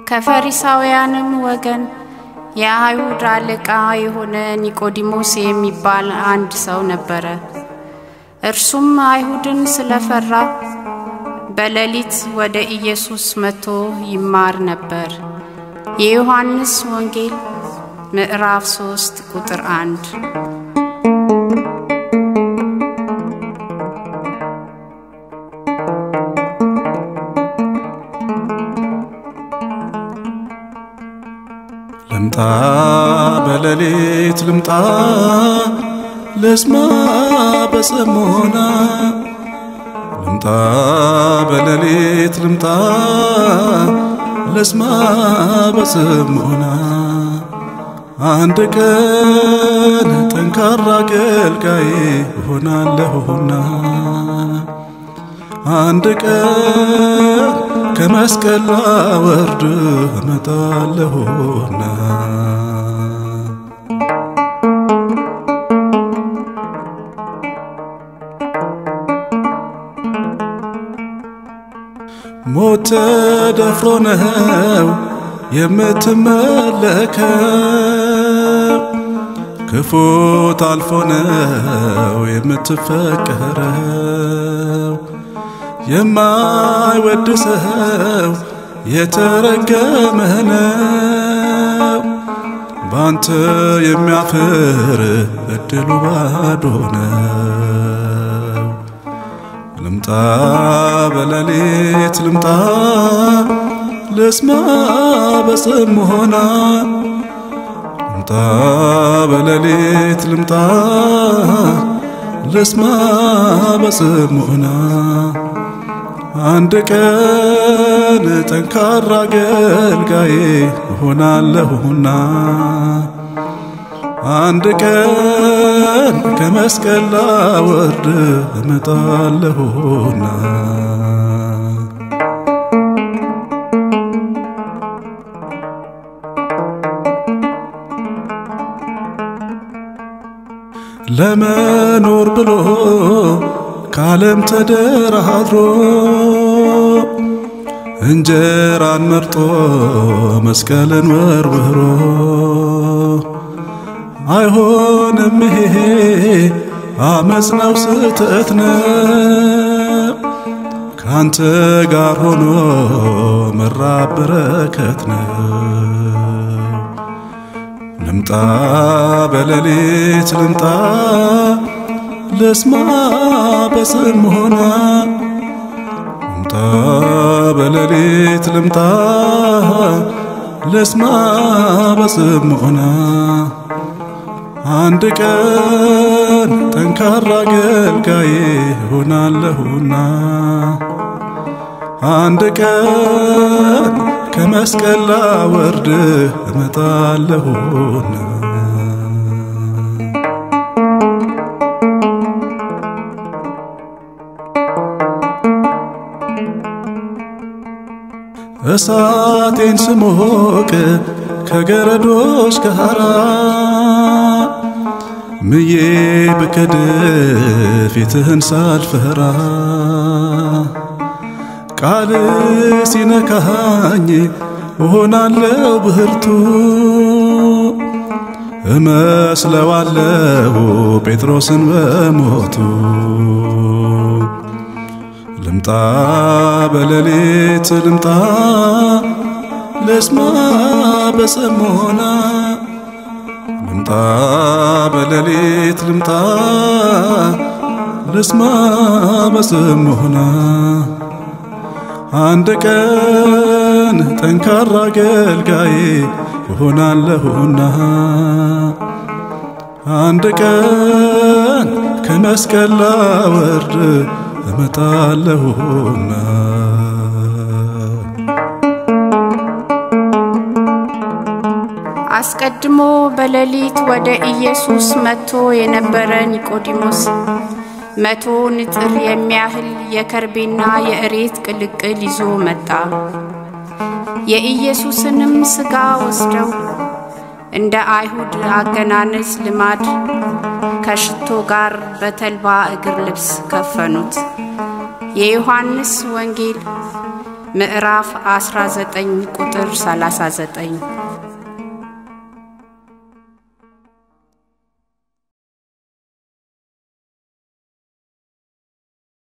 ከፈሪሳውያንም ወገን የአይሁድ አለቃ የሆነ ኒቆዲሞስ የሚባል አንድ ሰው ነበረ። እርሱም አይሁድን ስለፈራ በሌሊት ወደ ኢየሱስ መጥቶ ይማር ነበር። የዮሐንስ ወንጌል ምዕራፍ 3 ቁጥር 1 ልምጣ በሌሊት ልምጣ ልስማ በጽሞና ልምጣ በሌሊት ልምጣ ልስማ በጽሞና አንድ ቀን ጠንካራ አገልጋይ እሆናለሁና አንድ ቀን ከመስቀል ላወርድ እመጣለሁና ሞት ተደፍሮ ነው የምትመለከው፣ ክፉ ታልፎ ነው የምትፈቀረው። የማይወድ ሰው የተረገመ ነው። ባንተ የሚያፍር እድሉ ባዶ ነው። ልምጣ በሌሊት ልምጣ ልስማ በጽሞና ልምጣ በሌሊት ልምጣ ልስማ በጽሞና አንድ ቀን ጠንካራ አገልጋይ እሆናለሁና አንድ ቀን ከመስቀል ላወርድ እመጣለሁና ለመኖር ብሎ ከዓለም ተደራድሮ እንጀራን መርጦ መስቀልን ወርውሮ አይሆንም ይሄ አመፅ ነው ስህተት ነው ካንተ ጋር ሆኖ መራብ በረከት ነው ልምጣ በሌሊት ልምጣ ልስማ በጽሞና ልምጣ በሌሊት ልምጣ ልስማ በጽሞና አንድ ቀን ጠንካራ አገልጋይ እሆናለሁና አንድ ቀን ከመስቀል ላወርድ እመጣለሁና እሳቴን ስሞቅ ከገረዶች ጋራ ምዬ ብክድ ፊትህን ሳልፈራ ቃል ሲነካኝ እሆናለሁ ብርቱ እመስለዋለሁ ጴጥሮስን በሞቱ ልምጣ በሌሊት ልምጣ ልስማ በጽሞና ልምጣ በሌሊት ልምጣ ልስማ በጽሞና አንድ ቀን ጠንካራ አገልጋይ እሆናለሁና አንድ ቀን ከመስቀል ላወርድ እመጣለሁና አስቀድሞ በሌሊት ወደ ኢየሱስ መጥቶ የነበረ ኒቆዲሞስ መቶ ንጥር የሚያህል የከርቤና የእሬት ቅልቅል ይዞ መጣ። የኢየሱስንም ሥጋ ወስደው እንደ አይሁድ አገናነዝ ልማድ ከሽቶ ጋር በተልባ እግር ልብስ ከፈኑት። የዮሐንስ ወንጌል ምዕራፍ 19 ቁጥር 39